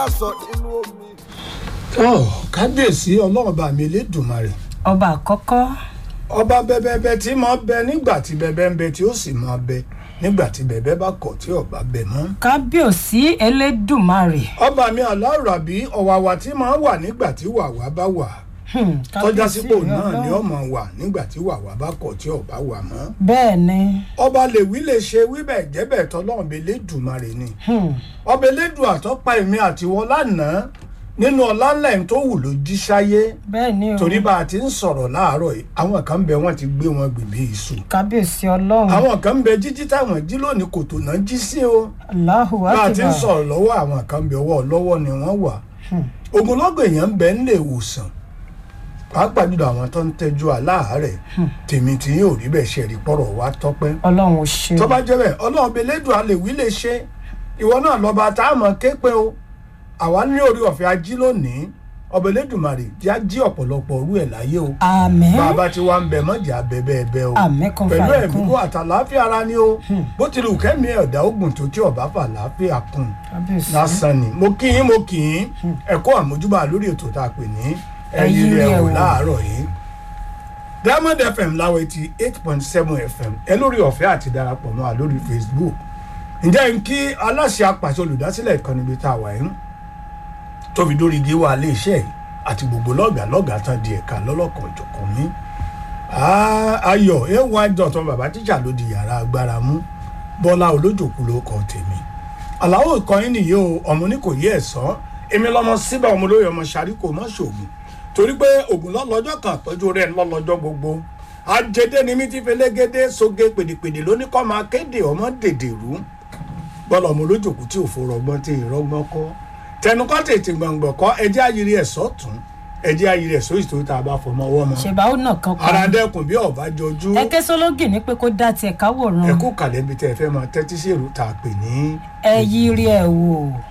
sọ nínú omi. ọ kábíyèsí ọlọ́run bá mi lédùmarè ọba àkọ́kọ́ ọba bẹbẹbẹ tí máa bẹ nígbà tí bẹbẹ ń bẹ tí ó sì máa bẹ nígbà tí bẹbẹ bá kọ̀ tí ọba bẹ mọ́. kábíyèsí elédùmarè ọba mi aláàràbí ọ̀wàwà tí máa wà nígbà tí wàwà bá wà Hmm, tọ́já kábíyèsí sípò rẹ náà ni Ọlọ́run. ọmọ wà nígbà tí wàwà bá kọ̀ tí ọba wà mọ́. bẹ́ẹ̀ ni ọba lè wí lè ṣe wíbẹ̀ jẹ́bẹ̀ tọ́lọ́run bẹ lédùmarè ni. Hmm, ọba elédùn àtọ́pa èmi àtiwọ́ lánàá nínú ọlálẹ̀ tó wù ló jí sáyé bẹ́ẹ̀ ni o torí bá a ti ń sọ̀rọ̀ láàárọ̀ yìí àwọn kan bẹ wọ́n ti gbé wọn gbèbí iṣu kábíyèsí ọlọ́run àwọn kan bẹ jíjí táwọn jí lónìí kòtò náà jí sí o Allahu bá a ti ń akbar sọ̀rọ̀ lọ́wọ́ àwọn kan bẹ ọwọ́ lọ́wọ́ ni wọ́n wà Hmm, ogunlọ́gọ̀ èèyàn ń bẹ nílé ìwòsàn pàápàá jùlọ àwọn tó ń tẹ́jú aláàárẹ̀ tèmi tí yóò rí bẹ́ẹ̀ ṣe rí pọ̀rọ̀ wá tọ́pẹ́ ọlọ́run ò ṣe tó bá jẹ́ bẹ́ẹ̀ ọlọ́run bẹ lẹ́dùn alẹ́ wí lè ṣe ìwọ náà lọ́ba tá a mọ̀ ké pé o àwa ní orí ọ̀fẹ́ ají lónìí ọba Elédùmarè jẹ́ ají ọ̀pọ̀lọpọ̀ orú ẹ̀ láyé o àmín bàbá tí wàá ń bẹ mọ́jà bẹ́ẹ̀ bẹ́ẹ̀ o àmín kan pẹ̀lú fàyè ẹ̀mí kún kó àtàláfíà ara ni o bó ti lù kẹ́mi ẹ̀dá ogun tó tí ọba fà láfíà kún kábíyèsí lásán ni mo kí yín mo kì í ẹ̀kọ́ àmójúbà lórí ètò tá a pè ní ẹ̀yìn Ẹ̀yin rẹ̀ rẹ̀ wò wò. láàárọ̀ yìí Diamond FM láwọ̀ etí eight point seven FM ẹ lórí ọ̀fẹ́ àti darapọ̀ mọ́ a lórí Facebook ǹjẹ́ n kí aláṣẹ apàṣẹ olùdásílẹ̀ ìkànnì ibi tá a wà yín tó fi dórí igi wa ilé iṣẹ́ yìí àti gbogbo lọ́gàá lọ́gàá tán di ẹ̀ka lọ́lọ́kan ìjọ̀kan mi ayọ̀ ewa dọ̀tàn bàbá tíjà ló di yàrá agbára mú bọ́lá olójòkú ló kọ́ tèmi àlàó ìkọyín nìyí o ọmọ ní kò yí ẹ̀sán èmi lọmọ síbẹ̀ ọmọ olóyè ọmọ ṣàríkò mọ́ ṣògùn torí pé ògùn lọ́lọ́jọ́ kan àpẹ́jọ rẹ̀ lọ́lọ́jọ́ gbogbo àjẹdẹ ni mi ti fẹlẹ́gẹ́dẹ́ soge pèdèpèdè lóní kọ́ máa kéde ọmọ dèdèrú bọ́lá ọmọ olójòkú tí ò fòrọ̀ ọgbọ́n tí ìrọ́gbọ́n kọ́ tẹnukọ́ tètè gbọ̀ngbọ̀n kọ́ ẹjẹ́ ayiri ẹ̀sọ́ tún ẹjẹ́ ayiri ẹ̀sọ́ ìṣòro tá a bá fọmọ ọwọ́ mọ́ ṣèbáwò náà kan ara kan dẹ́kun bí ọ̀bá jọjú ẹkẹ sọlọgì ní pé kó dá tiẹ̀ káwòrán ẹkú kàlẹ́bí tẹ́ ẹ fẹ́ máa tẹ́tí sí èrò tá a pè ní ẹ yí rí ẹ wò